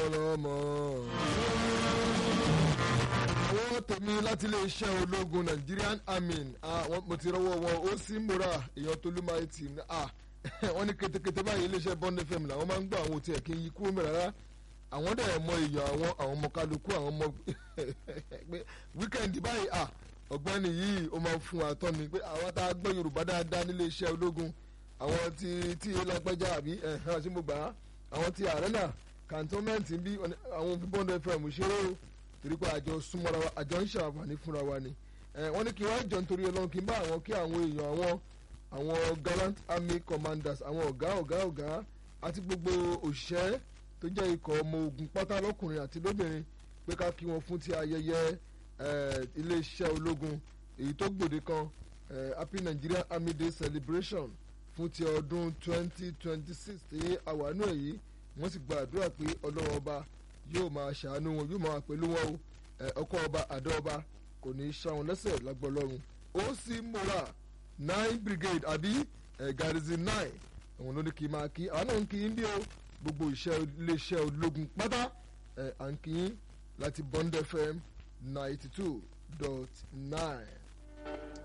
lọ́mọ. owó tèmi láti iléeṣẹ́ ológun Nigerian army mo ti rọwọ́ wọn ó sì múra èèyàn tó ló máa tì ní wọ́n ní ketekete báyìí iléeṣẹ́ Bond FM làwọn máa ń gbọ́ àwọn òtí ẹ̀ kí n yí kúrò mẹ́rẹ̀ rárá àwọn dẹ̀ mọ èèyàn àwọn àwọn ọmọ kálukú àwọn ọmọ pé wíkẹ́ndì báyìí ọ̀gbẹ́ni yìí ó máa fún wa tọ́ ni pé àwọn tá a gbọ́ Yorùbá dáadáa nílé iṣẹ́ ológun àwọn tí tí lágbájá àbí ẹ̀hán àti mo gbà á àwọn tí arena cantonment bí àwọn òfin Bond FM ṣeré o torí pé àjọ súnmọ́ra wa àjọ ń ṣàǹfààní fúnra wa ni wọ́n ní kí wọ́n jọ nítorí Ọlọ́run kí n bá àwọn kí àwọn èèyàn àwọn àwọn gallant army commanders àwọn ọ̀gá ọ̀gá ọ̀gá àti gbogbo òṣìṣẹ́ tó jẹ́ ikọ̀ ọmọ ogun pátá lọ́kùnrin àti lóbìnrin pé ká kí wọn fún ti ayẹyẹ iléeṣẹ́ ológun èyí tó gbòde kan happy Nigerian Army Day celebration fún ti ọdún 2026 tí àwánú èyí wọ́n sì gba àdúrà pé ọlọ́wọ́ ọba yóò máa ṣàánú wọn yóò máa pẹ̀lú wọn o ọkọ ọba àdó ọba kò ní í ṣá wọn lẹ́sẹ̀ lágbọ́lọ́run ó sì múra nine brigade àbí garrison nine àwọn ló ní kí n máa kí àwọn náà ń kí n bí o gbogbo iléeṣẹ́ ológun pátá à ń kí n láti Bond FM ninety two dot nine.